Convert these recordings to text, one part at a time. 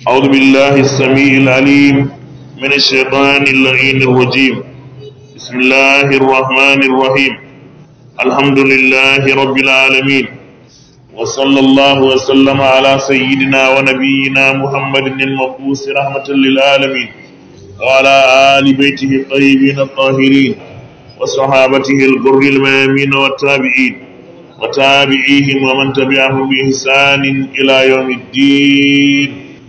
أعوذ بالله السميع العليم من الشيطان اللعين الرجيم بسم الله الرحمن الرحيم الحمد لله رب العالمين وصلى الله وسلم على سيدنا ونبينا محمد المبعوث رحمة للعالمين وعلى آل بيته الطيبين الطاهرين وصحابته الغر الميامين والتابعين وتابعيهم ومن تبعهم بإحسان إلى يوم الدين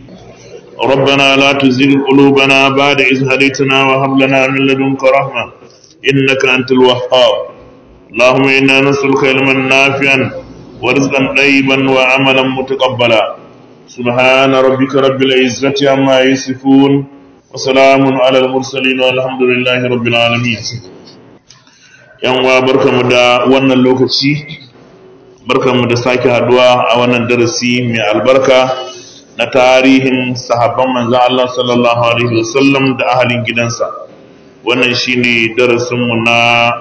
ربنا لا تزغ قلوبنا بعد إذ هديتنا وهب لنا من لدنك رحمة إنك أنت الوهاب اللهم إنا نسألك علما نافعا ورزقا طيبا وعملا متقبلا سبحان ربك رب العزة عما يصفون وسلام على المرسلين والحمد لله رب العالمين yan uwa barkamu da wannan lokaci barkamu da sake haduwa a wannan darasi mai albarka na tarihin sahabban manzan Allah sallallahu alaihi wasallam da ahalin gidansa wannan shine darasinmu na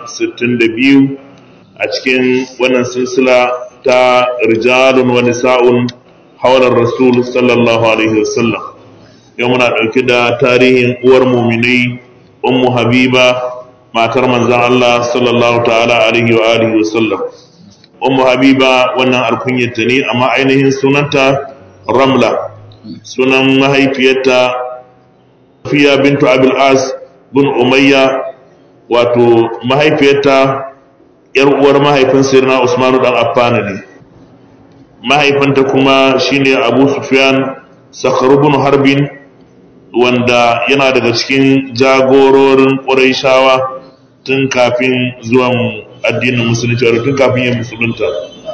62 a cikin wannan silsila ta rijalun wa nisa'un hawlar rasul sallallahu alaihi wasallam yau muna ɗauke da tarihin uwar muminai ummu habiba matar manzan Allah sallallahu ta'ala alaihi wa alihi wasallam ummu habiba wannan alkunyarta ne amma ainihin sunanta ramla sunan mahaifiyarta fiya bintu abil as bin umayya wato mahaifiyarta yar uwar mahaifin sirna usmanu dan affana ne mahaifinta kuma shine abu sufyan sakharu bin harbin wanda yana daga cikin jagororin ƙurayshawa tun kafin zuwan addinin musulunci wato tun kafin yin musulunta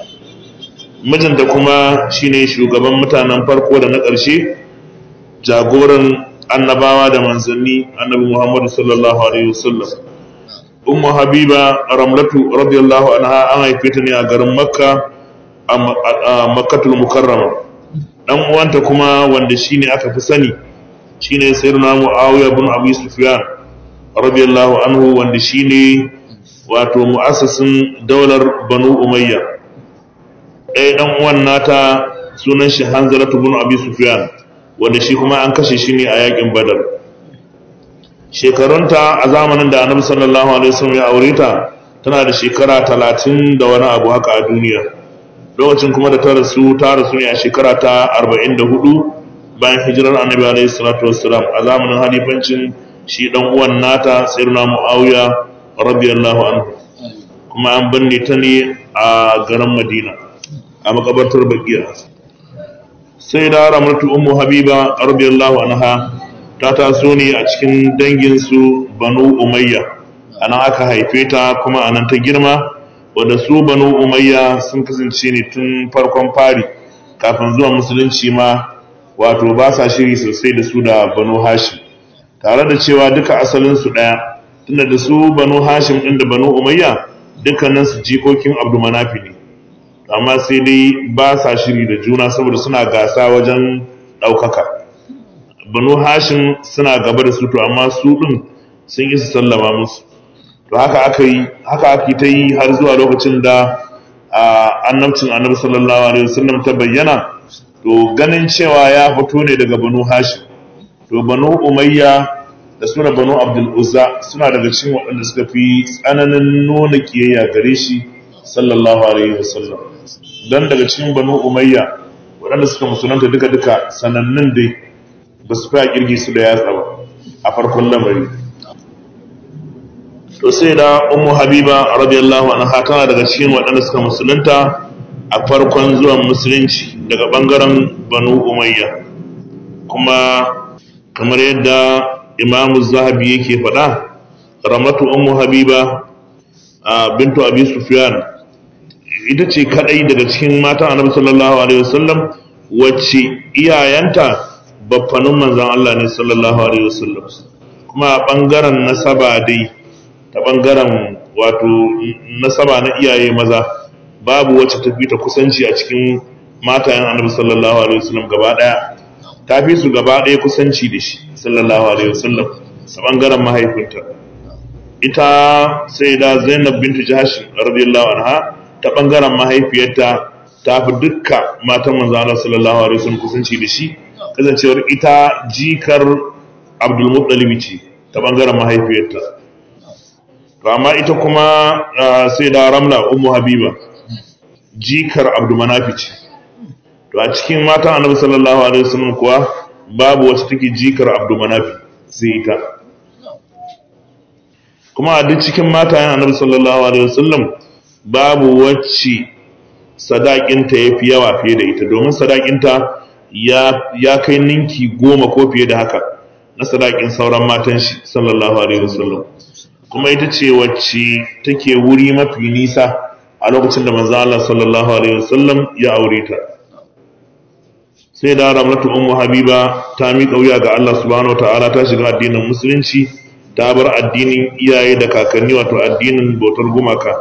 mijinta kuma shine shugaban mutanen farko da na ƙarshe jagoran annabawa da manzanni annabi muhammadu sallallahu alaihi wasallam ummu habiba ramlatu radiyallahu anha an haife ta ne a garin makka a makkatul mukarrama dan uwanta kuma wanda shine aka fi sani shine sayyidina muawiya bin abi sufyan radiyallahu anhu wanda shine wato mu'assasin daular banu umayya ɗaya ɗan uwan nata sunan shi hanzalatu bin abi sufyan wanda shi kuma an kashe shi ne a yakin badar shekarunta a zamanin da annabi sallallahu alaihi wasallam ya aure ta tana da shekara talatin da wani abu haka a duniya lokacin kuma da ta rasu ta rasu ne a shekara ta arba'in da hudu bayan hijirar annabi alaihi salatu wassalam a zamanin halifancin shi ɗan uwan nata sayyidina muawiya radiyallahu anhu kuma an binne ta ne a garin madina a makabartar bakiya sai da ramatu ummu habiba radiyallahu anha ta taso ne a cikin dangin su banu umayya anan aka haife ta kuma anan ta girma wanda su banu umayya sun kasance ne tun farkon fari kafin zuwa musulunci ma wato ba sa shiri sosai da su da banu hashim tare da cewa duka asalin su daya tunda da su banu hashim din da banu umayya dukkanin su jikokin abdumanafi ne amma sai dai ba sa shiri da juna saboda suna gasa wajen ɗaukaka banu hashin suna gaba da su to amma su ɗin sun isa sallama musu to haka aka yi haka aka ta yi har zuwa lokacin da annabcin annabi sallallahu alaihi wasallam ta bayyana to ganin cewa ya fito ne daga banu hashim to banu umayya da suna banu abdul uzza suna daga cikin waɗanda suka fi tsananin nuna kiyayya gare shi sallallahu alaihi wasallam dan daga cikin banu umayya waɗanda suka musulunta duka-duka sanannun dai ba su fi kirgi su da yatsa ba a farkon lamari to sai da ummu habiba radiyallahu anha tana daga cikin waɗanda suka musulunta a farkon zuwan musulunci daga ɓangaren banu umayya kuma kamar yadda imamu zahabi yake faɗa ramatu ummu habiba bintu abi sufyan ita ce kadai daga cikin matan annabi sallallahu alaihi wasallam wacce iyayenta baffanin manzon Allah ne sallallahu alaihi wasallam kuma a bangaren nasaba dai ta bangaren wato nasaba na iyaye maza babu wacce ta fi ta kusanci a cikin matayen annabi sallallahu alaihi wasallam gaba daya ta fi su gaba daya kusanci da shi sallallahu alaihi wasallam a bangaren mahaifinta ita sai da Zainab bintu Jahsh radiyallahu anha ta ɓangaren mahaifiyarta ta fi dukka matan manzo Allah sallallahu alaihi wasallam kusanci da shi kasancewar ita jikar abdul muttalib ce ta bangaren mahaifiyarta to amma ita kuma sai da ramla ummu habiba jikar abdul manafi ce to a cikin matan annabi sallallahu alaihi wasallam kuwa babu wacce take jikar abdul manafi sai ita kuma a duk cikin matayen annabi sallallahu alaihi wasallam babu wacce sadakinta ya fi yawa fiye da ita domin sadakinta ya kai ninki goma ko fiye da haka na sadakin sauran matan shi sallallahu alaihi wasallam kuma ita ce wacce take wuri mafi nisa a lokacin da manzo Allah sallallahu alaihi wasallam ya aure ta sai da ramlatu ummu habiba ta miƙa wuya ga Allah subhanahu wataala ta shiga addinin musulunci ta bar addinin iyaye da kakanni wato addinin bautar gumaka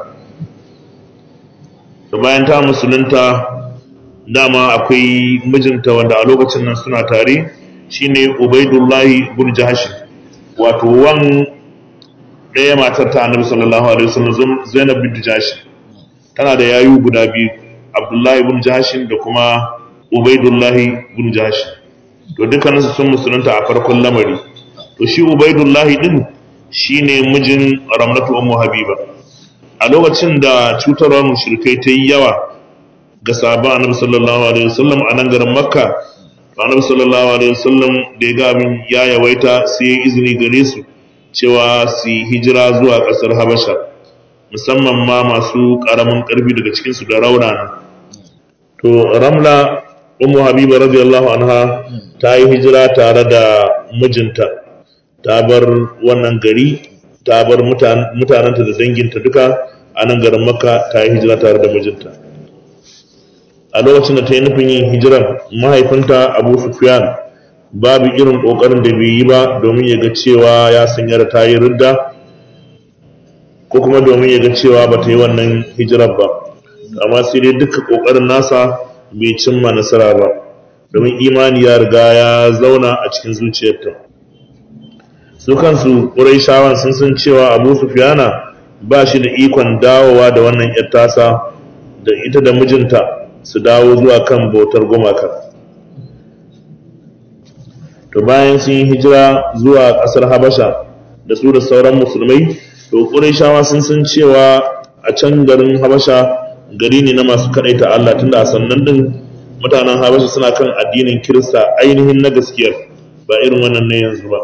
da bayan ta musulunta dama akwai mijinta wanda a lokacin nan suna tare shine ubaidullahi bin jahash wato wan ɗaya matar ta annabi sallallahu alaihi wasallam zainab bin jahash tana da yayu guda biyu abdullahi bin jahash da kuma ubaidullahi bin jahash to dukkaninsu sun musulunta a farkon lamari to shi ubaidullahi din shine mijin ramlatu ummu habiba a lokacin da cutarwar mushrikai ta yi yawa ga sahabban annabi sallallahu alaihi wasallam a nan garin makka annabi sallallahu alaihi wasallam da ya ga abin ya yawaita sai ya izini gare su cewa su yi hijira zuwa ƙasar habasha musamman ma masu ƙaramin ƙarfi daga cikinsu da raunana to ramla ummu habiba radiyallahu anha ta yi hijira tare da mijinta ta bar wannan gari ta bar mutanenta da danginta duka a nan garin makka ta yi hijira tare da mijinta a lokacin da ta yi nufin yin hijiran mahaifinta abu sufyan babu irin ƙoƙarin da bai yi ba domin ya ga cewa ya sanya da ta yi ridda ko kuma domin ya ga cewa ba ta yi wannan hijirar ba amma sai dai duka ƙoƙarin nasa bai cimma nasara ba domin imani ya riga ya zauna a cikin zuciyarta su kansu ƙuraishawan sun san cewa abu sufyana ba shi da ikon dawowa da wannan ‘yar tasa da ita da mijinta su dawo zuwa kan bautar gumaka to bayan sun yi hijira zuwa ƙasar habasha da su da sauran musulmai to ƙuraishawa sun san cewa a can garin habasha gari ne na masu kaɗaita Allah tunda a sannan din mutanen habasha suna kan addinin kirista ainihin na gaskiyar ba irin wannan na yanzu ba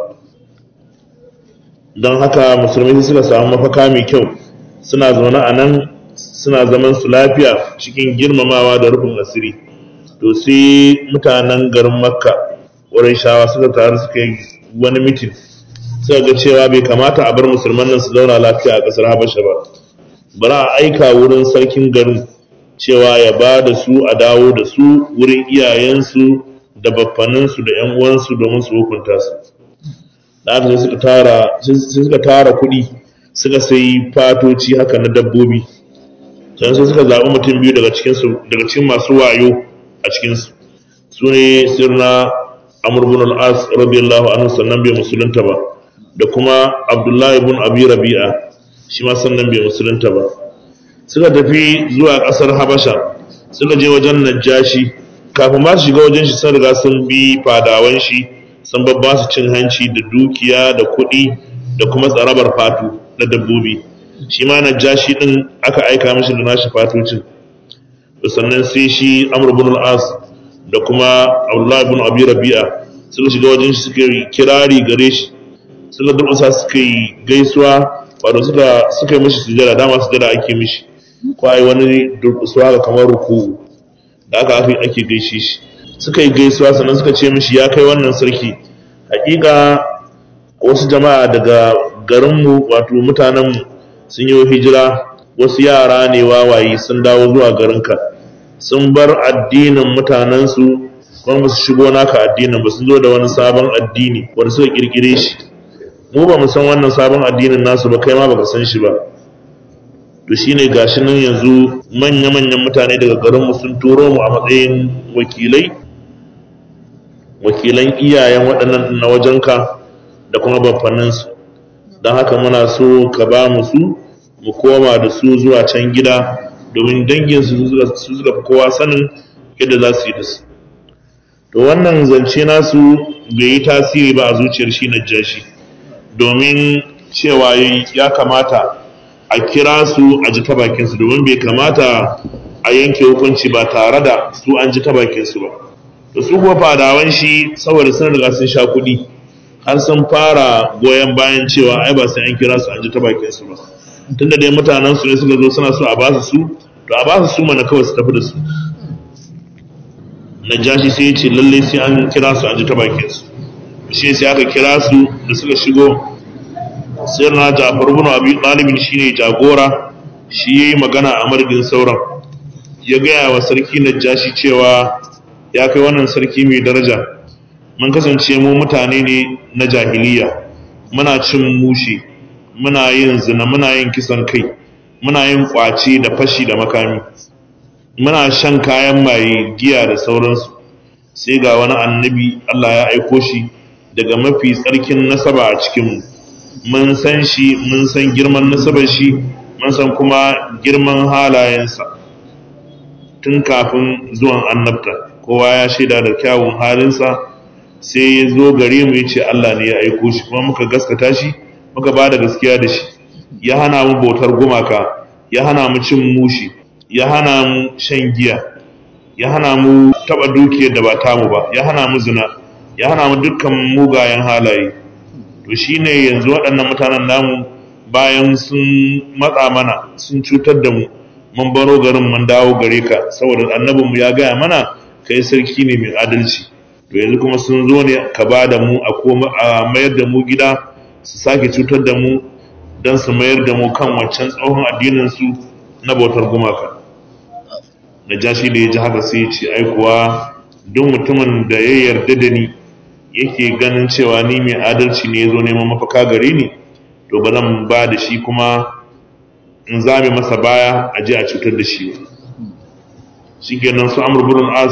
don haka musulmai suka samu mafaka mai kyau suna zaune a nan suna zaman su lafiya cikin girmamawa da rufin asiri to sai mutanen garin makka shawa suka taru suka yi wani mitin suka ga cewa bai kamata a bar musulman nan su zauna lafiya a ƙasar habasha ba bari a aika wurin sarkin garin cewa ya ba da su a dawo da su wurin iyayensu da baffaninsu da 'yan uwansu domin su hukunta su da aka sai suka tara suka tara kuɗi suka sai fatoci haka na dabbobi sannan sai suka zaɓi mutum biyu daga cikin su daga cikin masu wayo a cikin su su ne sirna amr ibn al-as radiyallahu anhu sannan bai musulunta ba da kuma abdullahi ibn abi rabi'a shi ma sannan bai musulunta ba suka tafi zuwa ƙasar habasha suka je wajen najashi kafin ma su shiga wajen shi sun riga sun bi fadawan shi sun babba su cin hanci da dukiya da kuɗi da kuma tsarabar fatu na dabbobi shi ma najashi din aka aika mishi da nashi fatocin da sannan sai shi amr ibn al-as da kuma abdullah ibn abi rabi'a suka shiga wajen shi suka yi kirari gare shi suka durƙusa suka yi gaisuwa wato suka suka yi mishi sujada dama sujada ake mishi ko ai wani durƙusuwa ga kamar ruku da aka ake ake gaishe shi suka yi gaisuwa sannan suka ce mishi ya kai wannan sarki hakika wasu jama'a daga garinmu wato mutanenmu sun yi hijira wasu yara ne wawaye sun dawo zuwa garinka sun bar addinin mutanensu kuma ba su shigo naka addinin ba sun zo da wani sabon addini wanda suka kirkire shi mu ba mu san wannan sabon addinin nasu ba kai ma baka san shi ba to shine gashi nan yanzu manya-manyan mutane daga garinmu sun turo mu a matsayin wakilai wakilan iyayen waɗannan na wajenka da kuma baffaninsu don haka muna so ka ba mu su mu koma da su zuwa can gida domin danginsu su suka fi kowa sanin yadda za su yi da su to wannan zance nasu bai yi tasiri ba a zuciyar shi najashi domin cewa ya kamata a kira su a ji ta bakinsu domin bai kamata a yanke hukunci ba tare da su an ji ta bakinsu ba da su kuma fadawan shi saboda sun riga sun sha kuɗi har sun fara goyon bayan cewa ai ba sai an kira su an ji ta bakinsu ba tunda dai mutanen su ne suka zo suna so a ba su su to a ba su su mana kawai su tafi da su najashi sai ya ce lallai sai an kira su an ji ta bakinsu shi sai aka kira su da suka shigo sai na jafar bin abi ɗalibin shine jagora shi yayi magana a madadin sauran ya gaya wa sarki najashi cewa ya kai wannan sarki mai daraja mun kasance mu mutane ne na jahiliya muna cin mushi muna yin zina muna yin kisan kai muna yin kwace da fashi da makami muna shan kayan maye giya da sauransu sai ga wani annabi Allah ya aiko shi daga mafi tsarkin nasaba a cikinmu mun san shi mun san girman nasabar shi mun san kuma girman halayensa tun kafin zuwan annabta kowa ya shaida da kyawun halinsa sai ya zo gare mu ya ce Allah ne ya aiko shi kuma muka gaskata shi muka ba da gaskiya da shi ya hana mu bautar gumaka ya hana mu cin mushi ya hana mu shan giya ya hana mu taba dukiyar da ba tamu ba ya hana mu zina ya hana mu dukkan mugayen halaye to shine yanzu waɗannan mutanen namu bayan sun matsa mana sun cutar da mu mun baro garin mun dawo gare ka saboda annabinmu ya gaya mana kai sarki ne mai adalci to yanzu kuma sun zo ne ka ba da mu a mayar da mu gida su sake cutar da mu don su mayar da mu kan wancan tsohon addinin su na bautar gumaka da jashi da ya ji haka sai ya ce aikuwa duk mutumin da ya yarda da ni yake ganin cewa ni mai adalci ne ya zo neman mafaka gare ni to ba zan ba da shi kuma in zame masa baya a je a cutar da shi shi kenan su amur burin as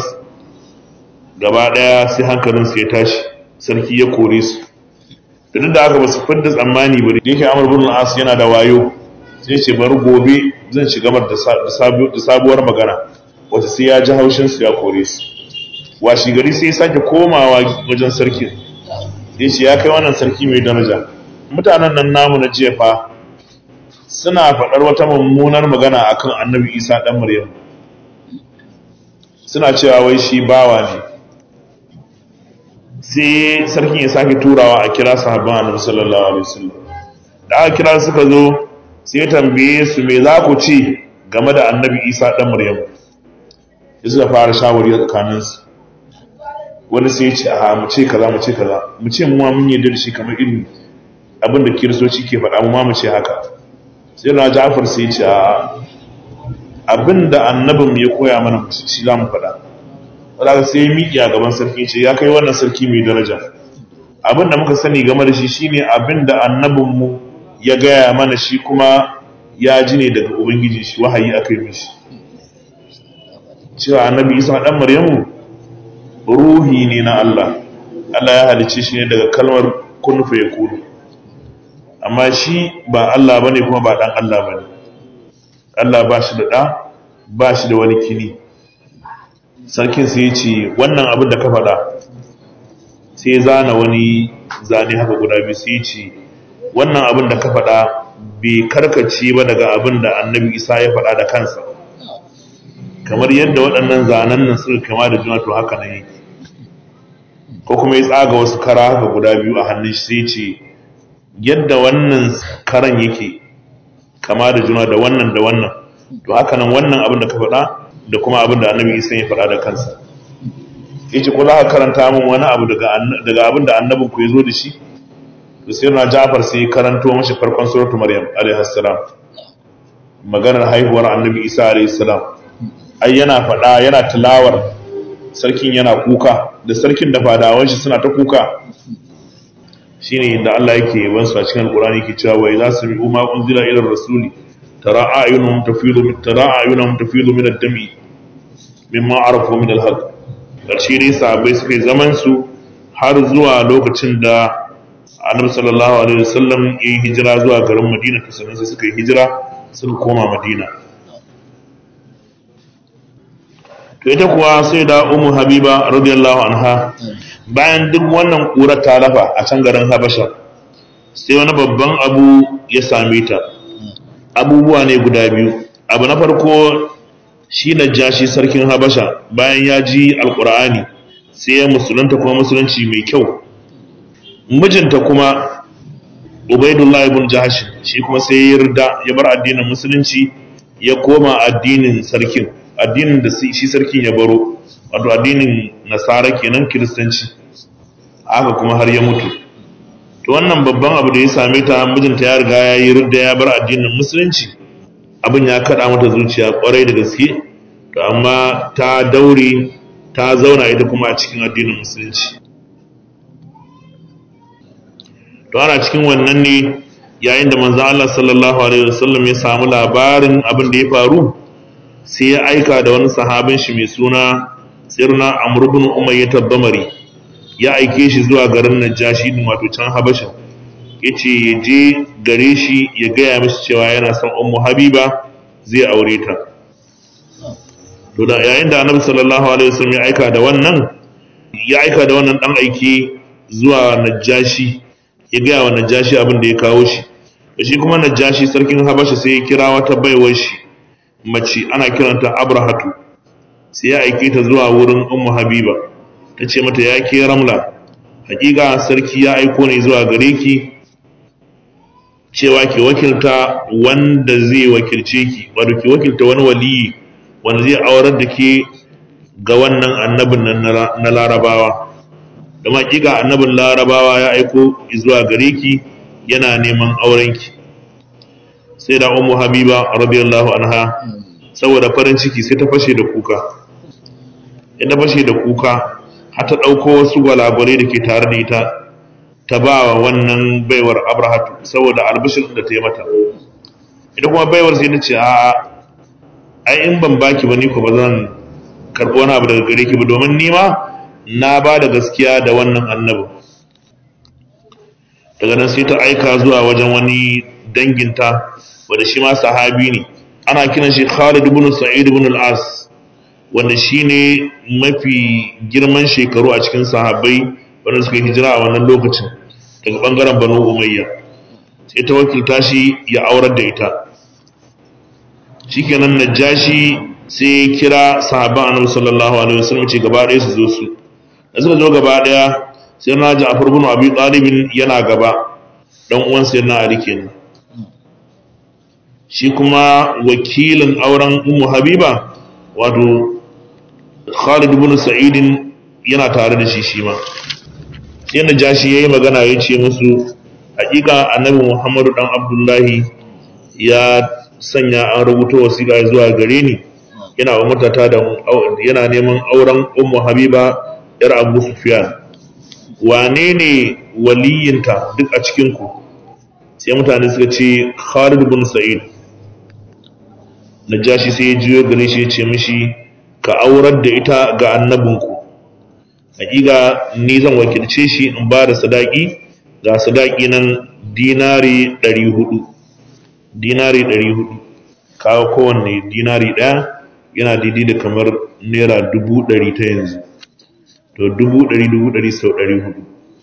gaba daya sai hankalinsu ya tashi sarki ya kore su da duk da aka ba su fidda tsammani ba da yake amur burin as yana da wayo sai ce bari gobe zan shiga da sabuwar magana wata sai ya ji haushinsu ya kore su washi gari sai ya sake komawa wajen sarkin ya ce ya kai wannan sarki mai daraja mutanen nan namu na jefa suna faɗar wata mummunar magana akan annabi isa ɗan maryam suna cewa wai shi bawa ne sai sarkin ya sake turawa a kira sahabban annabi sallallahu alaihi wasallam da aka kira suka zo sai ya tambaye su me za ku ci game da annabi isa ɗan maryam sai suka fara shawari a tsakaninsu wani sai ya ce a mu ce kaza mu ce kaza mu ce mu ma mun yarda da shi kamar irin abin da kiristoci ke faɗa mu ma mu ce haka sai na Ja'far sai ya ce a abin da annabin ya koya mana shi za mu faɗa wadda sai ya miƙi a gaban sarki ce ya kai wannan sarki mai daraja abin da muka sani game da shi shine abin da annabinmu ya gaya mana shi kuma ya ji ne daga ubangiji shi wahayi aka yi mishi cewa annabi isa ɗan maryamu ruhi ne na Allah Allah ya halicce shi ne daga kalmar kun fa yakunu amma shi ba Allah bane kuma ba dan Allah bane Allah ba shi da ɗa ba shi da wani kini sarkin sai ya ce wannan abin da ka faɗa sai ya zana wani zane haka guda biyu sai ya ce wannan abin da ka faɗa bai karkace ba daga abin da annabi isa ya faɗa da kansa kamar yadda waɗannan zanen nan suka kama da juna to haka nan yake ko kuma ya tsaga wasu kara haka guda biyu a hannun shi sai ce yadda wannan karan yake kama da juna da wannan da wannan to haka nan wannan abin da ka faɗa da kuma abin da annabi isa ya faɗa da kansa yace ko za ka karanta min wani abu daga abin da annabin ku ya zo da shi to sai na Ja'far sai ya karanto mashi farkon suratul Maryam alaihi salam maganar haihuwar annabi Isa alaihi salam ai yana faɗa yana tilawar sarkin yana kuka da sarkin da fadawan shi suna ta kuka shine inda Allah yake yaban su a cikin Al-Qur'ani yake cewa wa idza sami'u ma unzila ila rasuli tara a'yunuhum tafidu min tara a'yunuhum tafidu min ad-dami mimma arafu min al-haqq karshe dai sahabbai suka yi zaman su har zuwa lokacin da Annabi sallallahu alaihi wasallam ya yi hijira zuwa garin Madina to sannan sai suka yi hijira suka koma Madina to ita kuwa sai da umu habiba radiyallahu anha bayan duk wannan ƙurar ta lafa a can garin habasha sai wani babban abu ya same ta abubuwa ne guda biyu abu na farko shi na jashi sarkin habasha bayan ya ji alkur'ani sai ya musulunta kuma musulunci mai kyau mijinta kuma ubaidullahi ibn jahash shi kuma sai ya yarda ya bar addinin musulunci ya koma addinin sarkin addinin da shi sarkin ya baro wato addinin nasara kenan kiristanci haka kuma har ya mutu to wannan babban abu da ya same ta mijinta ya riga ya yi ridda ya bar addinin musulunci abin ya kada mata zuciya kwarai da gaske to amma ta daure ta zauna ita kuma a cikin addinin musulunci to ana cikin wannan ne yayin da manzo Allah sallallahu alaihi wasallam ya samu labarin abin da ya faru sai ya aika da wani sahabin shi mai suna sirna amr ibn umayyah ad-damari ya aike shi zuwa garin najashi din wato can habasha yace ya je gare shi ya gaya mishi cewa yana son ummu habiba zai aure ta to da yayin da annabi sallallahu alaihi wasallam ya aika da wannan ya aika da wannan dan aiki zuwa najashi ya gaya wa najashi abin da ya kawo shi shi kuma najashi sarkin habasha sai ya kira wata baiwar shi mace ana kiranta abrahatu sai ya aike ta zuwa wurin ummu habiba ta ce mata ya ke ramla hakika sarki ya aiko ne zuwa gare ki cewa ki wakilta wanda zai wakilce ki wato ki wakilta wani waliyi wanda zai aurar da ke ga wannan annabin nan na larabawa da hakika annabin larabawa ya aiko zuwa gare ki yana neman aurenki sai da ummu habiba radiyallahu anha saboda farin ciki sai ta fashe da kuka ita fashe da kuka har ta ɗauko wasu gwalagwale da ke tare da ita ta ba wa wannan baiwar abrahatu saboda albishir da ta yi mata ita kuma baiwar sai ta ce a ai in ban baki ba ni ko ba zan karɓi wani abu daga gare ki ba domin ni ma na ba da gaskiya da wannan annabin daga nan sai ta aika zuwa wajen wani danginta wanda shi ma sahabi ne ana kiran shi Khalid ibn Sa'id ibn al-As wanda shine mafi girman shekaru a cikin sahabbai wanda suka hijira a wannan lokacin daga bangaren Banu Umayya sai ta wakilta shi ya aurar da ita shikenan Najashi sai ya kira sahabban Annabi sallallahu alaihi wasallam ce gaba ɗaya su zo su da suka zo gaba ɗaya sai na Ja'far ibn Abi Talib yana gaba dan uwan sai na Ali kenan shi kuma wakilin auren Ummu Habiba wato Khalid ibn Sa'id yana tare da shi shi ma sai na jashi yayi magana ya ce musu hakika Annabi Muhammadu dan Abdullahi ya sanya an rubuta wasiƙa zuwa gare ni yana wa mutata da yana neman auren Ummu Habiba yar Abu Sufyan wane ne waliyinta duk a cikin ku sai mutane suka ce Khalid ibn Sa'id Najashi sai ya jiyo gare shi ya ce mishi ka aurar da ita ga annabinku hakika ni zan wakilce shi in ba da sadaki ga sadaki nan dinari 400 dinari 400 kawo kowanne dinari ɗaya yana daidai da kamar naira dubu ɗari ta yanzu to dubu ɗari dubu ɗari sau ɗari hudu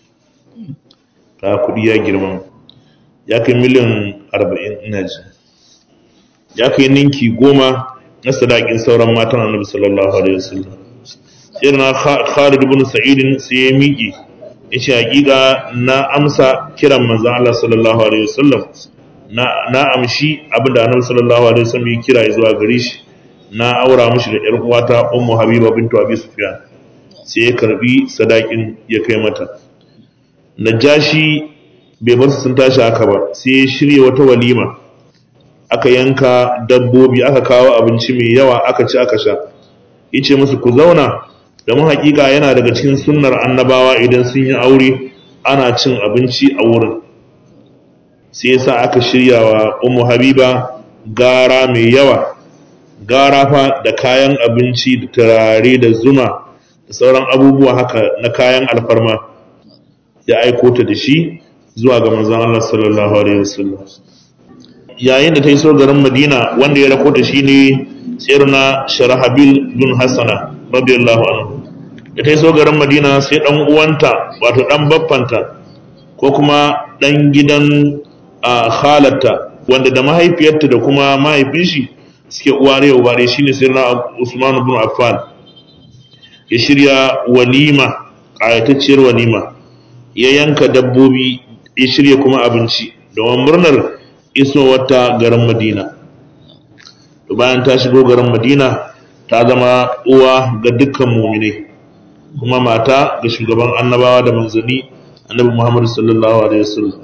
ka kuɗi ya girma ya kai miliyan arba'in ina ji ya kai ninki goma na sadakin sauran matan annabi sallallahu alaihi wasallam sai na Khalid ibn Sa'id sai ya miƙe yace hakika na amsa kiran manzon Allah sallallahu alaihi wasallam na na amshi abinda annabi sallallahu alaihi wasallam ya kira zuwa gare shi na aura mishi da ƴar uwata Ummu Habiba bintu Abi Sufyan sai ya karbi sadakin ya kai mata Najashi bai bar su sun tashi haka ba sai ya shirya wata walima aka yanka dabbobi aka kawo abinci mai yawa aka ci aka sha yace musu ku zauna domin hakika yana daga cikin sunnar annabawa idan sun yi aure ana cin abinci a wurin sai yasa aka shirya wa ummu habiba gara mai yawa gara fa da kayan abinci da turare da zuma da sauran abubuwa haka na kayan alfarma ya aiko ta da shi zuwa ga manzon Allah sallallahu alaihi wasallam yayin da ta iso garin Madina wanda ya rako ta shine tsirna sharahabil bin hassana radiyallahu anhu da ta yi so garin madina sai dan uwanta wato dan baffanta ko kuma dan gidan halatta wanda da mahaifiyarta da kuma mahaifin shi suke uware ubare shine sirna usman bin affan ya shirya walima ƙayatacciyar walima ya yanka dabbobi ya shirya kuma abinci domin murnar isowarta garin madina to bayan ta shigo garin madina ta zama uwa ga dukkan muminai kuma mata ga shugaban annabawa da manzanni annabi muhammadu sallallahu alaihi wasallam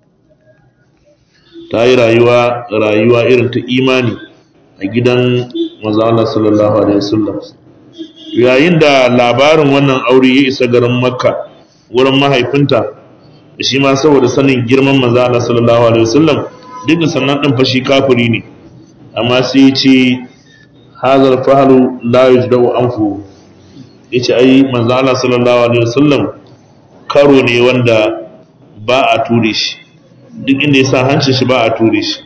ta yi rayuwa rayuwa irin ta imani a gidan manzo Allah sallallahu alaihi wasallam yayin da labarin wannan aure ya isa garin makka wurin mahaifinta shi ma saboda sanin girman manzo Allah sallallahu alaihi wasallam duk da sannan din fashi kafiri ne amma sai ya ce hazal fahlu la yujdau anfu yace ai manzo Allah sallallahu alaihi wasallam karo ne wanda ba a ture shi duk inda ya sa hancin shi ba a ture shi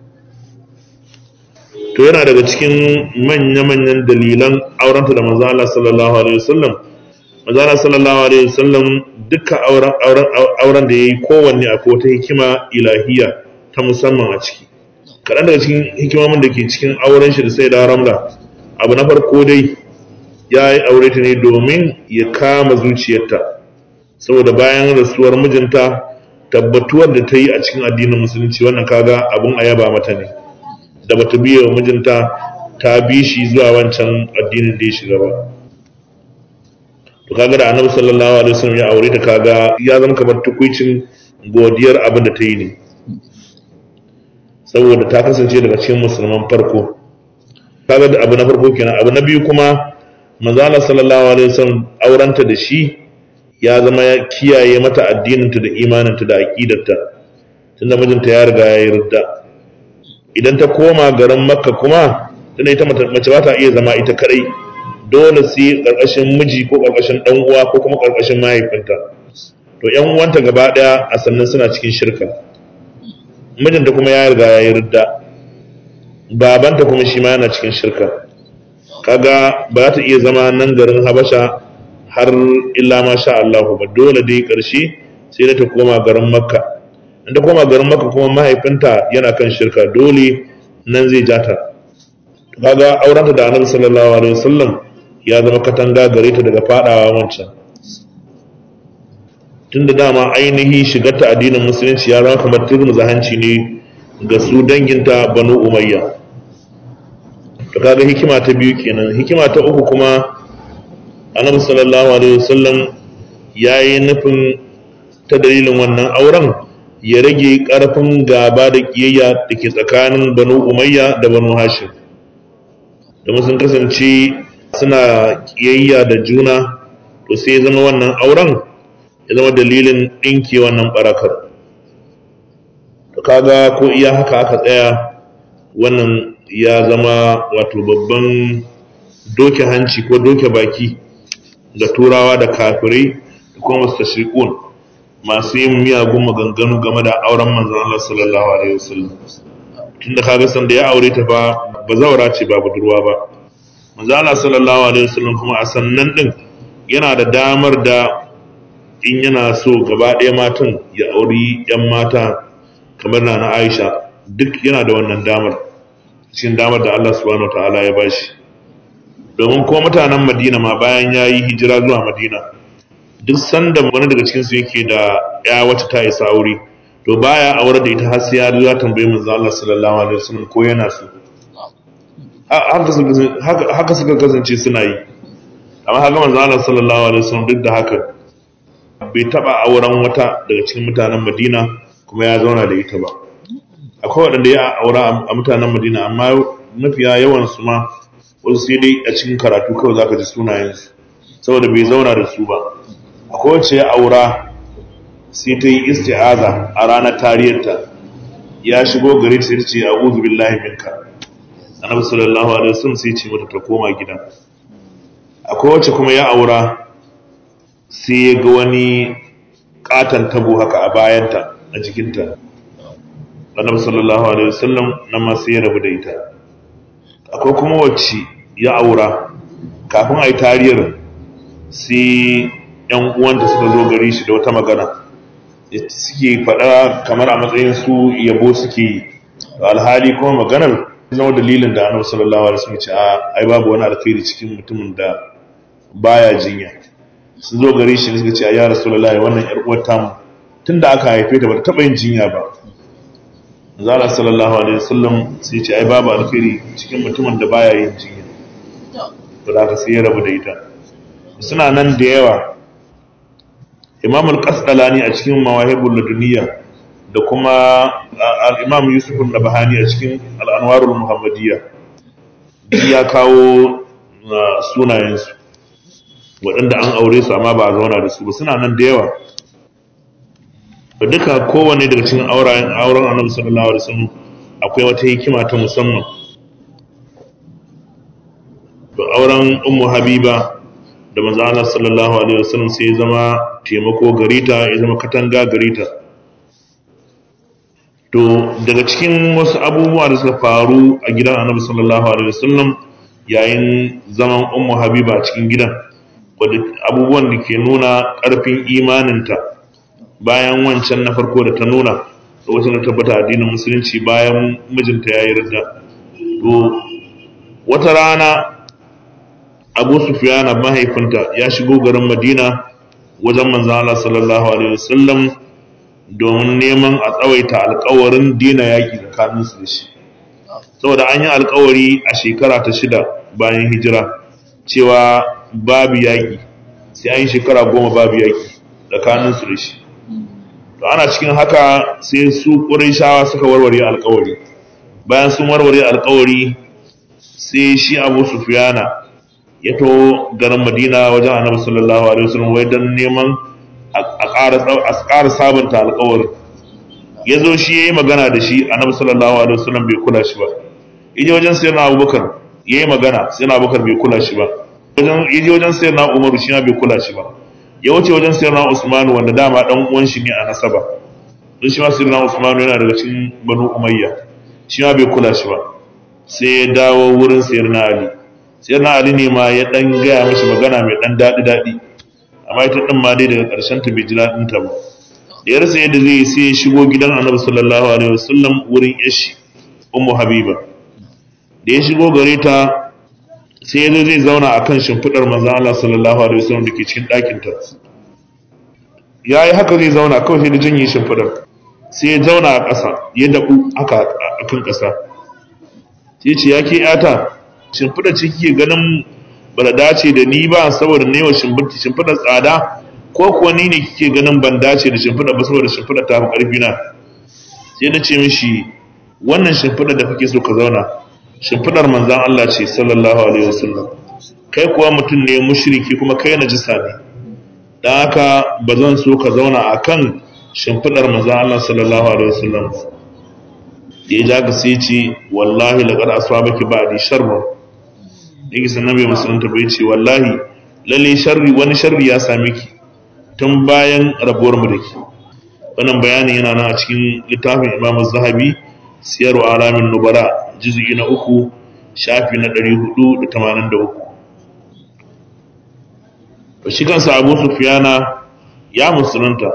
to yana daga cikin manya-manyan dalilan aurenta da manzo Allah sallallahu alaihi wasallam manzo Allah sallallahu alaihi wasallam duka auren auren da yayi kowanne akwai wata hikima ilahiya ta musamman a ciki kaɗan daga cikin hikimomin da ke cikin auren shi da sai da ramla abu na farko dai ya yi aure ta ne domin ya kama zuciyarta saboda bayan rasuwar mijinta tabbatuwar da ta yi a cikin addinin musulunci wannan kaga abun a yaba mata ne da bata biya wa mijinta ta bi shi zuwa wancan addinin da ya shiga ba to kaga da annabi sallallahu alaihi wasallam ya aure ta kaga ya zama kamar tukuicin godiyar abin da ta yi ne saboda ta kasance daga cikin musulman farko kaga da abu na farko kenan abu na biyu kuma manzo Allah sallallahu alaihi wasallam aurenta da shi ya zama ya kiyaye mata addininta da imaninta da aqidarta tunda mijinta ya riga ya yarda idan ta koma garin makka kuma tunda ita mace ba ta iya zama ita kadai dole sai karkashin miji ko karkashin dan uwa ko kuma karkashin mahaifinta to yan uwanta gaba daya a sannan suna cikin shirka mijinta kuma ya riga ya yarda babanta kuma shi ma yana cikin shirka kaga ba ta iya zama nan garin habasha har illa ma sha Allah ba dole dai karshe sai da ta koma garin makka in ta koma garin makka kuma mahaifinta yana kan shirka dole nan zai jata kaga aurenta da annabi sallallahu alaihi wasallam ya zama katanga gare ta daga fadawa wancan tunda dama ainihi shigarta addinin musulunci ya zama kamar turmuza hanci ne ga su danginta banu umayya to kaga hikima ta biyu kenan hikima ta uku kuma annabi sallallahu alaihi wasallam yayi nufin ta dalilin wannan auren ya rage karfin gaba da kiyayya da ke tsakanin banu umayya da banu hashim domin sun kasance suna kiyayya da juna to sai ya zama wannan auren ya zama dalilin ɗinke wannan barakar to kaga ko iya haka aka tsaya wannan ya zama wato babban doke hanci ko doke baki ga turawa da kafirai da kuma mustashriqun masu yin miyagun maganganu game da auren manzon Allah sallallahu alaihi wasallam tunda kaga san da ya aure ta fa ba zaura ce ba budurwa ba manzon Allah sallallahu alaihi wasallam kuma a sannan din yana da damar da in yana so gaba ɗaya matan ya auri yan mata kamar na na Aisha duk yana da wannan damar cikin damar da Allah subhanahu wataala ya bashi domin ko mutanen Madina ma bayan ya yi hijira zuwa Madina duk sanda wani daga cikinsu yake da ya wacce ta isa aure to baya aure da ita har sai ya zo tambaye manzo Allah sallallahu alaihi wasallam ko yana so haka suka kasance suna yi amma haka manzo Allah sallallahu alaihi wasallam duk da haka bai taba auren wata daga cikin mutanen Madina kuma ya zauna da ita ba akwai waɗanda ya aura a mutanen Madina amma mafiya yawan su ma wasu sai dai a cikin karatu kawai zaka ji sunayensu saboda bai zauna da su ba akwai wacce ya aura sai ta yi isti'aza a ranar tariyarta ya shigo gari sai ta ce a'udhu billahi minka annabi sallallahu alaihi wasallam sai ce mata ta koma gida akwai wacce kuma ya aura sai ya ga wani katan tabo haka a bayanta a jikinta annabi sallallahu alaihi wasallam nan ma sai ya rabu da ita akwai kuma wacce ya aura kafin a yi tariyar sai yan uwanta suka zo gari shi da wata magana suke faɗa kamar a matsayin su yabo suke yi alhali kuma maganar zama dalilin da annabi sallallahu alaihi wasallam ce ai babu wani alkhairi cikin mutumin da baya jinya sun zo gari shi suka ce ya rasulullahi wannan yar uwar tamu tunda aka haife ta ba ta taɓa yin jinya ba zala sallallahu alaihi wasallam sai ce ai babu alkhairi cikin mutumin da baya yin jinya to da sai ya rabu da ita suna nan da yawa imam al-qasdalani a cikin mawahibul laduniyya da kuma al-imam yusuf an-nabhani a cikin al-anwarul muhammadiyya ya kawo sunayensu waɗanda an aure su amma ba a zauna da su ba suna nan da yawa da duka kowane daga cikin auren auren annabi sallallahu alaihi wasallam akwai wata hikima ta musamman to auren ummu habiba da manzo Allah sallallahu alaihi wasallam sai ya zama taimako garita ya zama katanga garita to daga cikin wasu abubuwa da suka faru a gidan annabi sallallahu alaihi wasallam yayin zaman ummu habiba a cikin gidan wadda abubuwan da ke nuna ƙarfin imaninta bayan wancan na farko da ta nuna lokacin da tabbata addinin musulunci bayan mijinta ya yi ridda to wata rana abu sufiyana mahaifinta ya shigo garin madina wajen manzan Allah sallallahu alaihi wasallam domin neman a tsawaita alkawarin dina yaƙi tsakaninsu da shi saboda an yi alkawari a shekara ta shida bayan hijira cewa babu yaƙi sai an yi shekara goma babu yaƙi tsakaninsu da shi to ana cikin haka sai su ƙurayshawa suka warware alkawari bayan sun warware alkawari sai shi abu sufiyana ya to garin madina wajen annabi sallallahu alaihi wasallam wai don neman a ƙara sabunta alkawari ya zo shi ya yi magana da shi annabi sallallahu alaihi wasallam bai kula shi ba ije wajen sayar na abubakar ya yi magana sai na abubakar bai kula shi ba ije wajen sayar na umaru shi bai kula shi ba ya wuce wajen sayar na usmanu wanda dama dan uwan shi ne a nasaba don shi ma sayar na usmanu yana daga cikin banu umayya shi ma bai kula shi ba sai ya dawo wurin sayar na ali sayar na ali ne ma ya dan gaya mashi magana mai dan daɗi daɗi amma ita din ma dai daga ƙarshen ta bai ji daɗin ta ba da ya rasa yadda zai sai ya shigo gidan annabi sallallahu alaihi wasallam wurin yashi ummu habiba da ya shigo gare ta sai ya zo zai zauna a kan shimfiɗar manzan Allah sallallahu alaihi wasallam da ke cikin ɗakinta ya yi haka zai zauna kawai sai da janye shimfiɗar sai ya zauna a ƙasa ya daɓu haka a kan ƙasa sai ce ya ke yata shimfiɗar ce kike ganin ba da dace da ni ba saboda ne wa shimfiɗar tsada ko kuwa ni ne kike ganin ban dace da shimfiɗar ba saboda shimfiɗar ta fi ƙarfi na sai na ce mishi wannan shimfiɗar da kake so ka zauna shimfiɗar manzan Allah ce sallallahu alaihi wasallam kai kuwa mutum ne mushriki kuma kai najisa ne dan haka ba zan so ka zauna akan shimfiɗar manzan Allah sallallahu alaihi wasallam ya ja ka sai ce wallahi laqad asabaki ba'di sharr yake sanan bai musulunta bai ce wallahi lalle sharri wani sharri ya same ki tun bayan rabuwar mu da ki wannan bayanin yana nan a cikin littafin Imam Zahabi Siyaru Alamin Nubala juz'i na uku shafi na ɗari hudu da tamanin da uku to shi kansa abu sufiyana ya musulunta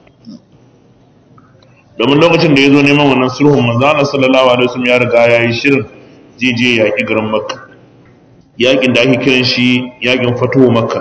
domin lokacin da ya zo neman wannan sulhun manzana sallallahu alaihi wasallam ya riga ya yi shirin zai je yaƙi garin makka yaƙin da ake kiran shi yaƙin fatuwa makka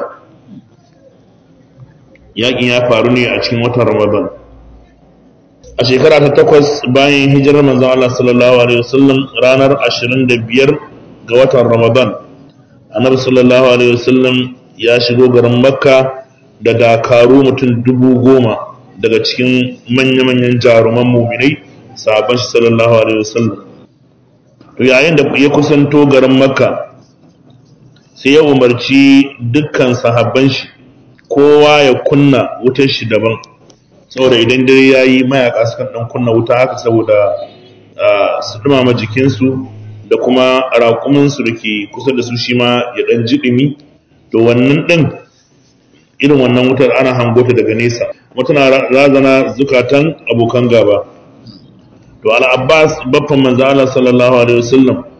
yaƙin ya faru ne a cikin watan ramadan a shekara ta takwas bayan hijirar manzon Allah sallallahu alaihi wasallam ranar 25 ga watan Ramadan annabi sallallahu alaihi wasallam ya shigo garin Makka da dakaru mutum dubu goma daga cikin manya-manyan jaruman muminai sahabban shi sallallahu alaihi wasallam to yayin da ya kusanto garin Makka sai ya umarci dukkan sahabban shi kowa ya kunna wutar shi daban saboda idan dare ya yi mayaka sukan ɗan kunna wuta haka saboda su dumama jikinsu da kuma raƙuminsu da ke kusa da su shi ma ya ɗan jiɗimi to wannan ɗin irin wannan wutar ana hangota daga nesa tana razana zukatan abokan gaba to al'abbas baffan manzo Allah sallallahu alaihi wasallam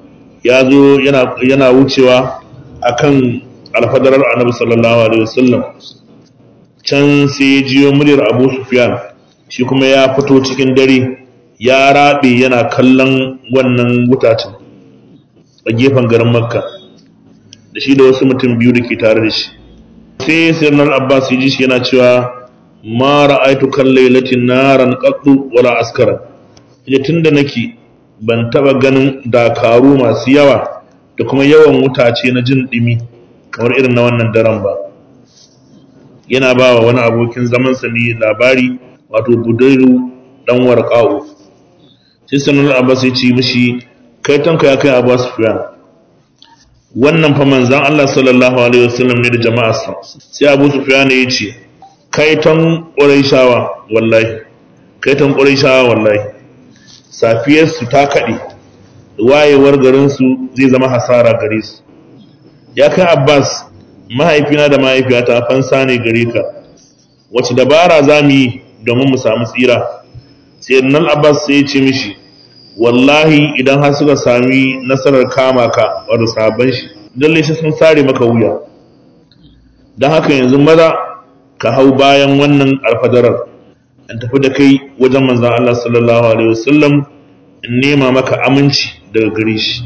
ya zo yana wucewa akan alfadarar annabi sallallahu alaihi wasallam can sai ya jiyo muryar abu sufyan shi kuma ya fito cikin dare ya rabe yana kallon wannan wutacin a gefen garin makka da shi da wasu mutum biyu da ke tare da shi sai sirnar abbas ya ji shi yana cewa ma ra'aitu kan lailatin naran qattu wala askara ita tunda nake ban taba ganin dakaru masu yawa da kuma yawan wutace na jin dimi kamar irin na wannan daren ba yana ba wa wani abokin zamansa ne labari wato budairu dan warqa'u sai sanar abbas ya ce mishi kai tanka ya kai abbas sufyan wannan fa manzan Allah sallallahu alaihi wasallam ne da jama'arsa sai abu sufyan ya ce kai tan quraishawa wallahi kai tan quraishawa wallahi safiyar su ta kade wayewar garin su zai zama hasara gare su ya kai abbas mahaifina da mahaifiyata fansa ne gare ka wace dabara za mu yi domin mu samu tsira sai nan abbas sai ya ce mishi wallahi idan har suka sami nasarar kama ka wadda sabon shi lalle shi sun sare maka wuya don haka yanzu maza ka hau bayan wannan alfadarar in tafi da kai wajen manzan Allah sallallahu alaihi wasallam in nema maka aminci daga gare shi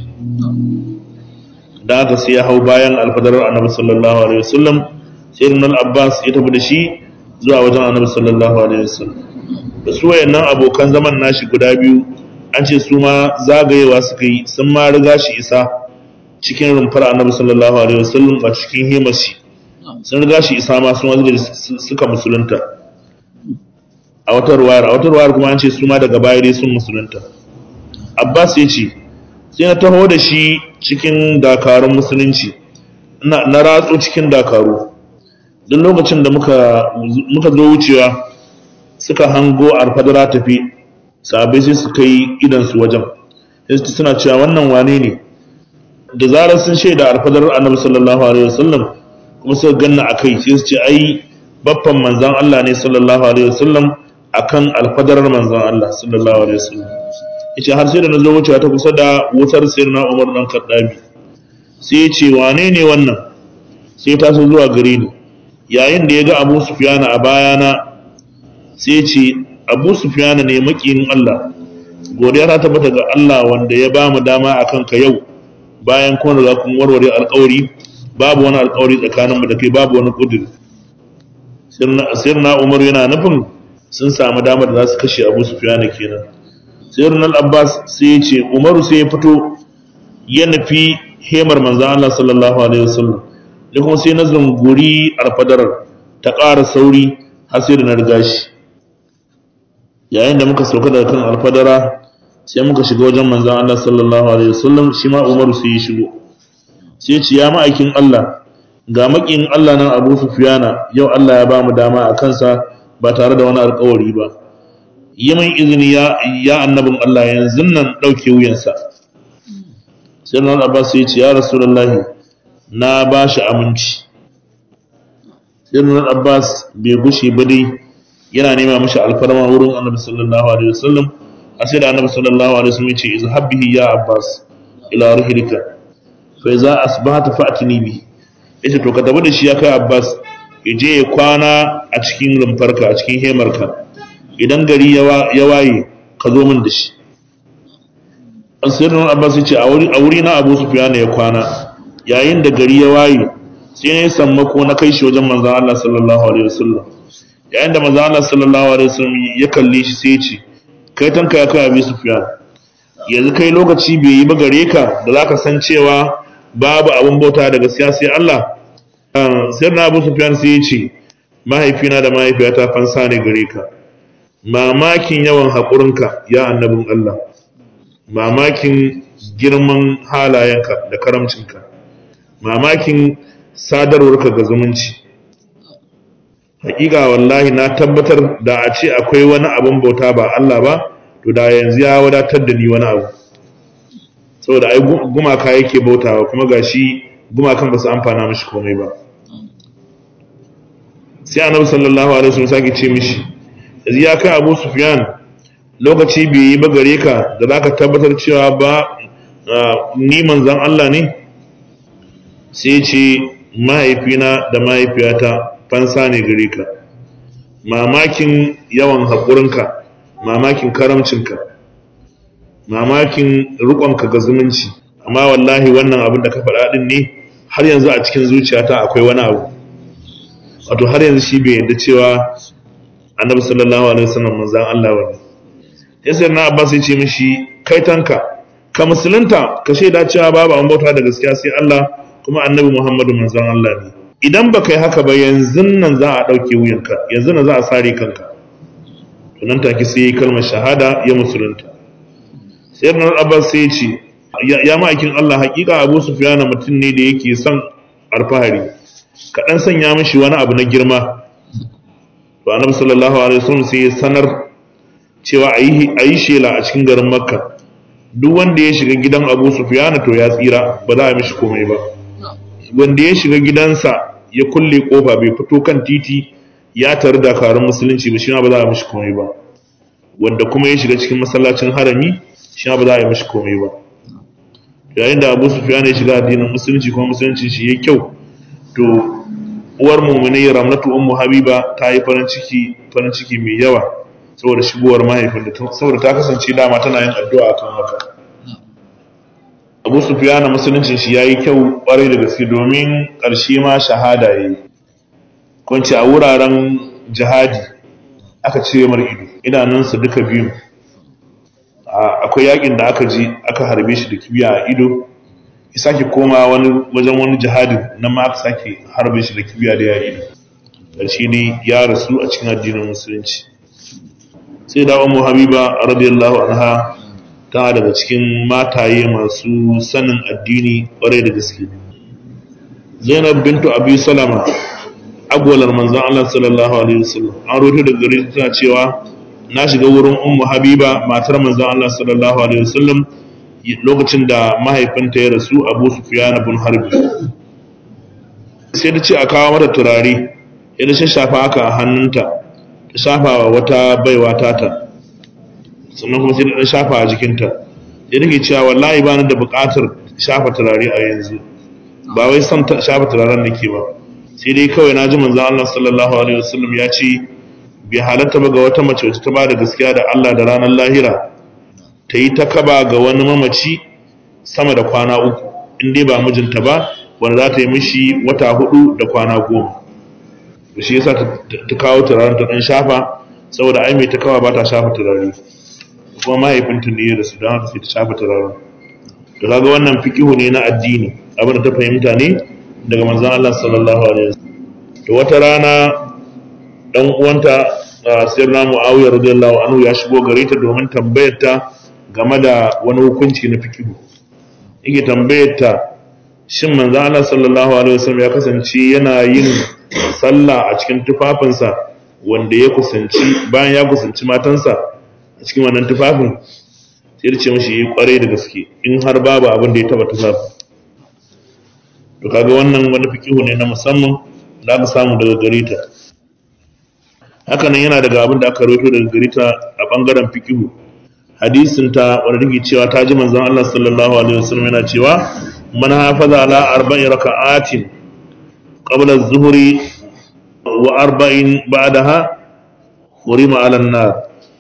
da haka sai ya hau bayan alfadarar annabi sallallahu alaihi wasallam sai nan abbas ya tafi da shi zuwa wajen annabi sallallahu alaihi wasallam da su wayannan abokan zaman nashi guda biyu an ce su ma zagayewa suka yi sun ma riga shi isa cikin rumfar annabi sallallahu alaihi wasallam a cikin himashi sun riga shi isa ma sun wanda suka musulunta a wata ruwayar a wata ruwayar kuma an ce su ma daga baya dai sun musulunta abbas ya ce sai na taho da shi cikin dakarun musulunci na ratso cikin dakaru duk lokacin da muka zo wucewa suka hango alfadara tafi sahabai sai suka yi idansu wajen sai suna cewa wannan wane ne da zarar sun shaida alfadarar annabi sallallahu alaihi wasallam kuma suka ganna akai sai su ce ai baffan manzon Allah ne sallallahu alaihi wasallam akan alfadarar manzon Allah sallallahu alaihi wasallam yace har sai da nazo wucewa ta kusa da wutar sirna Umar dan Kaddabi sai ya ce wane ne wannan sai ta so zuwa gare ni yayin da ya ga Abu Sufyan a bayana sai ya ce abu sufiyana ne makiyin Allah godiya ta tabbata ga Allah wanda ya ba mu dama a kanka yau bayan kuma da kun warware alkawari babu wani alkawari tsakaninmu da kai babu wani kudur sirna umar yana nufin sun samu damar da za su kashe abu sufiyana kenan sirna abbas sai ya ce umaru sai ya fito ya nufi hemar manzan Allah sallallahu alaihi wasallam da kuma sai na zunguri alfadarar ta ƙara sauri har sai da na riga shi yayin da muka sauka daga kan alfadara sai muka shiga wajen manzan Allah sallallahu alaihi wasallam shi ma Umaru sai ya shigo sai ce ya ma'aikin Allah ga makin Allah nan Abu Sufyana yau Allah ya ba mu dama a kansa ba tare da wani alƙawari ba yi min izini ya ya annabin Allah yanzu nan dauke wuyansa sai nan Abbas sai ce ya Rasulullahi na ba shi aminci sai nan Abbas bai gushe ba dai yana nema mashi alfarma wurin annabi sallallahu alaihi wasallam a sai da annabi sallallahu alaihi wasallam yace izhab bihi ya abbas ila rihlika fa idza asbahta fa'tini bi yace to ka tafi da shi ya kai abbas je ya kwana a cikin rumfarka a cikin hemarka idan gari ya waye ka zo min da shi asirin abbas yace a wuri a wuri na abu sufyan ya kwana yayin da gari ya waye sai ne sammako na kai shi wajen manzon Allah sallallahu alaihi wasallam yayin da manzo Allah sallallahu alaihi wasallam ya kalle shi sai ya ce kai tanka ya kai Abi Sufyan yanzu kai lokaci bai yi ba gare ka da zaka san cewa babu abin bauta da gaskiya sai Allah sai na Abu Sufyan sai ya ce mahaifina da mahaifiyata fansa ne gare ka mamakin yawan haƙurinka ya annabin Allah mamakin girman halayenka da karamcinka mamakin sadarwarka ga zumunci hakika wallahi na tabbatar da a ce akwai wani abin bauta ba Allah ba to da yanzu ya wadatar da ni wani abu saboda ai gumaka yake bautawa kuma gashi gumakan ba su amfana mishi komai ba sai annabi sallallahu alaihi wasallam sake ce mishi yanzu ya kai Abu Sufyan lokaci bai yi ba gare ka da zaka tabbatar cewa ba ni manzan Allah ne sai ce mahaifina da mahaifiyata fansa ne gare ka mamakin yawan haƙurinka mamakin karamcinka mamakin riƙonka ga zumunci amma wallahi wannan abin da ka faɗa ɗin ne har yanzu a cikin zuciyata akwai wani abu wato har yanzu shi bai yarda cewa annabi sallallahu alaihi wasallam manzan Allah wani ya sai na abbas ya ce mishi kai tanka ka musulunta ka shaida cewa babu an bauta da gaskiya sai Allah kuma annabi Muhammadu manzan Allah ne idan ba kai haka ba yanzu nan za a ɗauke wuyanka yanzu nan za a sare kanka to nan take sai ya kalmar shahada ya musulunta sai na abbas sai ya ce ya ma'aikin Allah hakika Abu Sufyan mutum ne da yake son alfahari ka dan sanya mishi wani abu na girma to annabi sallallahu alaihi wasallam sai ya sanar cewa ayi ayi shela a cikin garin Makka duk wanda ya shiga gidan Abu Sufyan to ya tsira ba za a mishi komai ba wanda ya shiga gidansa ya kulle kofa bai fito kan titi ya taru dakarun musulunci ba shi ba za a mishi komai ba wanda kuma ya shiga cikin masallacin harami shi ba za a yi mishi komai ba yayin da abu sufyan ya shiga addinin musulunci kuma musulunci shi ya kyau to uwar mu'minai ramlatu ummu habiba ta yi farin ciki farin ciki mai yawa saboda shigowar mahaifin da saboda ta kasance dama tana yin addu'a kan haka abu sufyan musulunci shi yayi kyau kwarai da gaske domin karshe ma shahada yayi kunci a wuraren jihadi aka cire mar ido idanunsa duka biyu akwai yakin da aka ji aka harbe shi da kibiya a ido ya sake koma wani wajen wani jihadin nan ma aka sake harbe shi da kibiya da ya ido ƙarshe ne ya rasu a cikin addinin musulunci sai da umu habiba radiyallahu anha ta daga cikin mataye masu sanin addini ƙwarai da gaske zainab bintu abi salama agwalar manzon Allah sallallahu alaihi wasallam an roto daga gare ta cewa na shiga wurin ummu habiba matar manzon Allah sallallahu alaihi wasallam lokacin da mahaifinta ya rasu Abu Sufyan ibn Harbi sai ta ce a kawo mata turare ya da shafa haka a hannunta ta shafa wa wata baiwa tata sannan kuma sai ta shafa a jikinta ya take cewa wallahi ba ni da buƙatar shafa turare a yanzu ba wai son shafa turaren nake ba sai dai kawai na ji manzon Allah sallallahu alaihi wasallam ya ce bai halatta ba ga wata mace wacce ta ba da gaskiya da Allah da ranar lahira ta yi ta kaba ga wani mamaci sama da kwana uku in dai ba mijinta ba wanda za ta yi mishi wata hudu da kwana goma da shi yasa ta kawo turaren ta dan shafa saboda ai mai ta kawa ba ta shafa turare kuma mahaifinta ne da su don haka sai ta shafa turaren to kaga wannan fikihu ne na addini abin da ta fahimta ne daga manzon Allah sallallahu alaihi wasallam to wata rana dan uwanta sirna muawiya radiyallahu anhu ya shigo gare ta domin tambayar ta game da wani hukunci na fikihu yake tambayar ta shin manzo Allah sallallahu alaihi wasallam ya kasance yana yin sallah a cikin tufafinsa wanda ya kusanci bayan ya kusanci matansa a cikin wannan tufafin sai da ce mashi yi kwarai da gaske in har babu abin da ya taba tufafi to kaga wannan wani fikihu ne na musamman da aka samu daga gare ta hakanan yana daga abin da aka rawaito daga gare ta a bangaren fikihu hadisin ta wanda take cewa ta ji manzon Allah sallallahu alaihi wasallam yana cewa man hafaza ala arba'in raka'atin qabla az-zuhri wa arba'in ba'daha hurima ala an-nar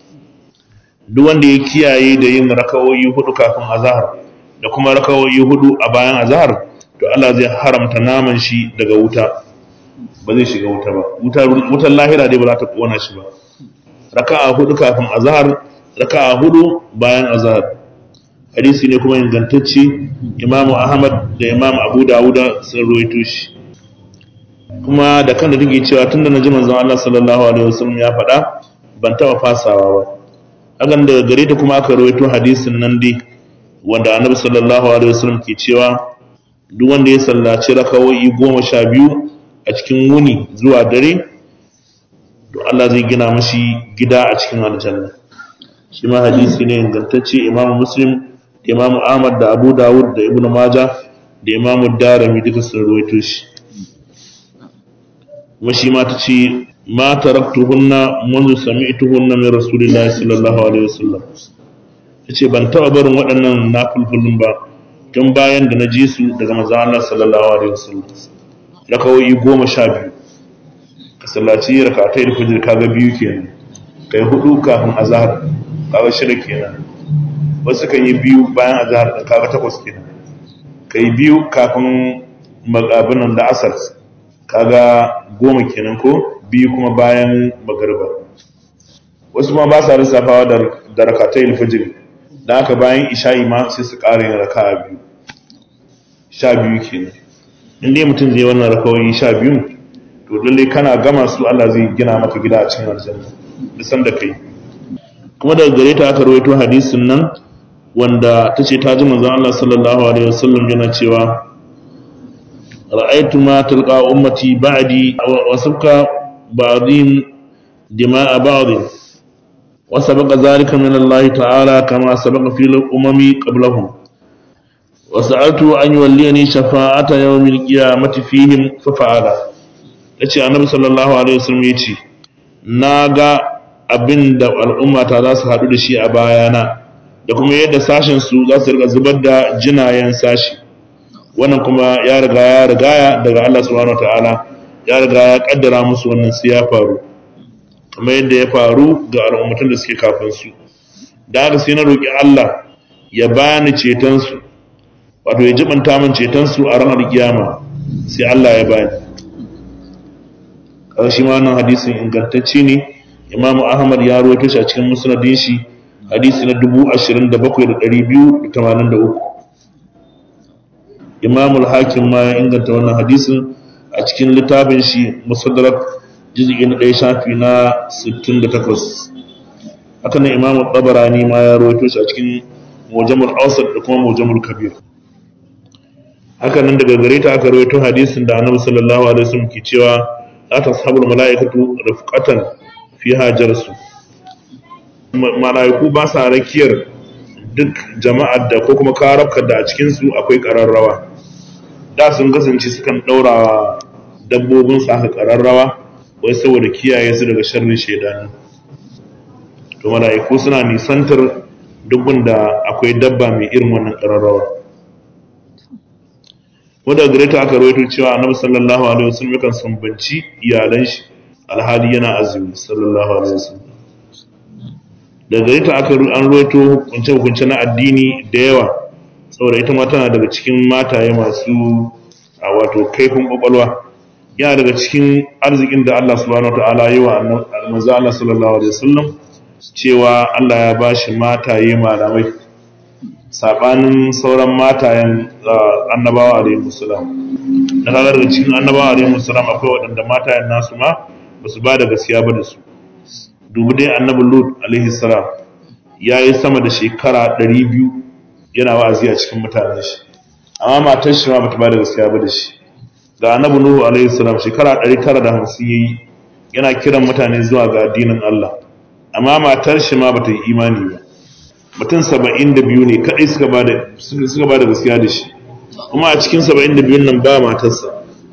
duk wanda ya kiyaye da yin rakawoyi hudu kafin azhar da kuma rakawoyi hudu a bayan azhar to Allah zai haramta naman shi daga wuta ba zai shiga wuta ba wutar lahira dai ba za ta kona shi ba raka'a hudu kafin azhar raka'a hudu bayan azhar hadisi ne kuma ingantacce imamu ahmad da imam abu dawuda sun ruwaito shi kuma da kan da take cewa tunda naji manzon Allah sallallahu alaihi wasallam ya faɗa ban taɓa fasawa ba hakan daga gare ta kuma aka ruwaito hadisin nan dai wanda annabi sallallahu alaihi wasallam ke cewa duk wanda ya sallaci rakawoyi goma sha biyu a cikin wuni zuwa dare to Allah zai gina mashi gida a cikin aljanna shi ma hadisi ne ingantacce imamu muslim da imamu ahmad da abu dawud da ibnu maja da imamu darami duka sun ruwaito shi kuma shi ma ta ce ma taraktuhunna منذ سمعتهن min rasulillahi sallallahu alaihi wasallam tace ban taba barin waɗannan nafulfulun ba tun bayan da na ji su daga manzon Allah sallallahu alaihi wasallam rakawoyi goma sha biyu ka sallaci rakatai da fajr kaga biyu kenan kai hudu kafin azhar kaga shida kenan wasu kan yi biyu bayan azhar din kaga takwas kenan kai biyu kafin magabinan da asar kaga goma kenan ko biyu kuma bayan magariba wasu ma ba sa lissafawa da rakatai alfajir da haka bayan isha'i ma sai su ƙara yin raka'a biyu sha biyu kenan in dai mutum zai wannan rakawai sha biyu to lalle kana gama su Allah zai gina maka gida a cikin aljanna bisan da kai kuma daga gare ta aka rawaito hadisin nan wanda ta ce ta ji manzon Allah sallallahu alaihi wasallam yana cewa ra'aytu ma talqa ummati ba'di wa sabqa ba'dhin dima'a ba'dhin wa sabaqa dhalika min Allah ta'ala kama sabaqa fil umami qablahum wa sa'altu an yuwalliyani shafa'ata yawmil qiyamati fihim fa fa'ala yace annabi sallallahu alaihi wasallam yace naga abinda al'ummata za su haɗu da shi a bayana da kuma yadda sashen su za su rika zubar da jinayen sashi wannan kuma ya riga ya rigaya daga Allah subhanahu wataala ya riga ya kaddara musu wannan sai ya faru kamar yadda ya faru ga al'ummatan da suke kafin su da haka sai na roki Allah ya bani ceton su wato ya jibanta min ceton su a ranar kiyama sai Allah ya bani kaga shi ma wannan hadisin ingantacce ne Imam Ahmad ya rawaito shi a cikin musnadin shi hadisi na 27283 Imam al-Hakim ma ya inganta wannan hadisin a cikin littafin shi Musaddarak juz'i na 1 shafi na 68 haka nan Imam al-Tabarani ma ya rawaito shi a cikin Mujamul Awsat da kuma Mujamul Kabir haka nan daga gare ta aka rawaito hadisin da Annabi sallallahu alaihi wasallam ke cewa la tashabul malaikatu rafqatan fi hajarsu mala'iku ba sa rakiyar duk jama'ar da ko kuma karabkar da a cikinsu akwai ƙararrawa da sun kasance sukan ɗaura dabbobinsu aka ƙararrawa wai saboda kiyaye su daga sharrin shaidanu to mala'iku suna nisantar dukkan da akwai dabba mai irin wannan ƙararrawa wadda gare ta aka rawaito cewa annabi sallallahu alaihi wasallam yakan sumbanci iyalan shi alhali yana azumi sallallahu alaihi wasallam da gare ta aka an roto hukunce hukunce na addini da yawa saboda ita ma tana daga cikin mataye masu a wato kaifin kwakwalwa yana daga cikin arzikin da Allah subhanahu wataala yi wa manzo Allah sallallahu alaihi wasallam cewa Allah ya bashi mataye malamai sabanin sauran matayen annabawa alaihi wasallam da kaga daga cikin annabawa alaihi wasallam akwai waɗanda matayen nasu ma ba su ba da gaskiya ba da su dubu dai annabi lut alaihi salam ya yi sama da shekara 200 yana wa'azi a cikin mutanen shi amma matar shi ma bata ba da gaskiya ba da shi ga annabi nuhu alaihi salam shekara 950 yayi yana kiran mutane zuwa ga addinin Allah amma matar shi ma bata yi imani ba mutum 72 ne kadai suka ba da suka ba da gaskiya da shi kuma a cikin 72 nan ba matarsa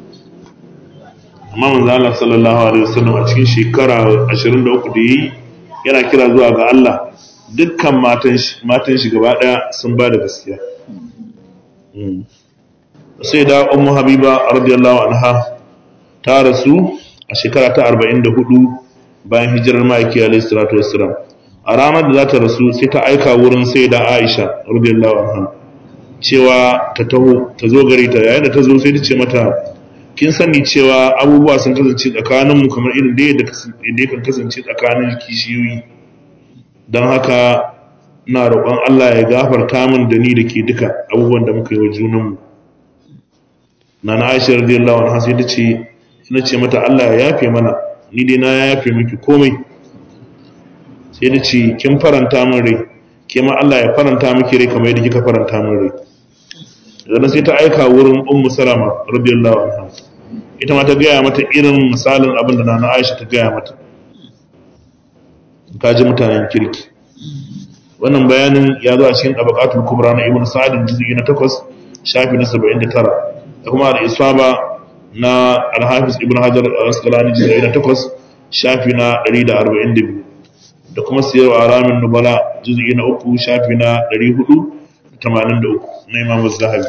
amma manzo Allah sallallahu alaihi wasallam a cikin shekara 23 da yi yana kira zuwa ga Allah dukkan matan shi matan shi gaba daya sun ba da gaskiya sai da ummu habiba radiyallahu anha ta rasu a shekara ta 44 bayan hijirar ma'aiki alaihi salatu wassalam a ranar da za ta rasu sai ta aika wurin sai da Aisha radiyallahu anha cewa ta taho ta zo gare ta yayin da ta zo sai ta ce mata kin sani cewa abubuwa sun kasance tsakaninmu kamar irin da yadda kan kasance tsakanin kishiyoyi don haka na roƙon Allah ya gafarta min da ni da ke duka abubuwan da muka yi wa junanmu na na aisha radiyallahu anha sai ta ce ina ce mata Allah ya yafe mana ni dai na yafe miki komai sai ta ce kin faranta min rai ke ma Allah ya faranta miki rai kamar yadda kika faranta min rai daga sai ta aika wurin ummu salama radiyallahu anha ita ma ta gaya mata irin misalin abin da nana aisha ta gaya mata ka ji mutanen kirki wannan bayanin ya zo a cikin tabaqatul kubra na ibnu sa'd juz'i na 8 shafi na 79 da kuma al-isaba na al-hafiz ibnu hajar al-asqalani juz'i na 8 shafi na 142 da kuma siyar alamin nubala juz'i na 3 shafi na 483 na Imam Zahabi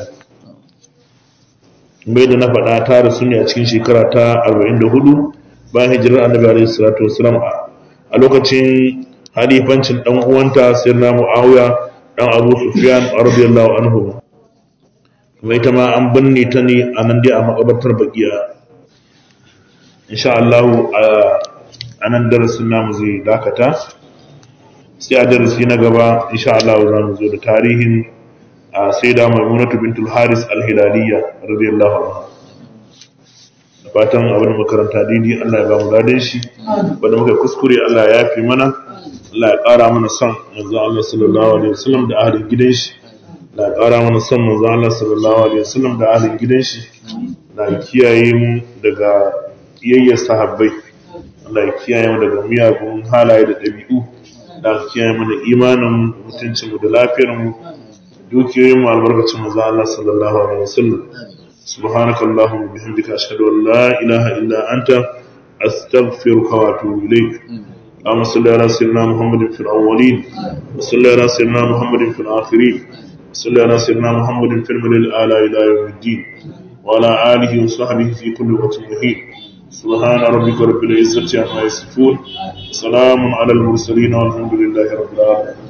bai da na faɗa ta rasu ne a cikin shekara ta 44 bayan hijirar Annabi alaihi salatu wasallam a lokacin halifancin dan uwanta Sayyidina Muawiya dan Abu Sufyan radiyallahu anhu kuma ita ma an binne ta ne a nan dai a makabartar Baqiya insha Allah a nan darasin namu zai dakata sai a darasi na gaba insha Allah za mu zo da tarihin a sai da maimunatu bintul haris al-hilaliya radiyallahu anha da fatan abin makaranta dini Allah ya ba mu gadon shi wanda muka kuskure Allah ya yafi mana Allah ya ƙara mana son manzon Allah sallallahu alaihi wasallam da ahlin gidan shi Allah ya ƙara mana son manzon Allah sallallahu alaihi wasallam da ahlin gidan shi na kiyaye mu daga kiyayyar sahabbai Allah ya kiyaye mu daga miyagun halaye da ɗabi'u da kiyaye mana imanin mutuncin mu da lafiyar mu dukiyoyin mu albarkacin manzo Allah sallallahu alaihi wasallam subhanaka allahumma bihamdika ashhadu an la ilaha illa anta astaghfiruka wa atubu ilayk اللهم صل على سيدنا محمد في الأولين وصل على سيدنا محمد في الآخرين وصل على سيدنا محمد في الملل الأعلى إلى يوم الدين وعلى آله وصحبه في كل وقت مهين سبحان ربك رب العزة عما يصفون سلام على المرسلين والحمد لله رب العالمين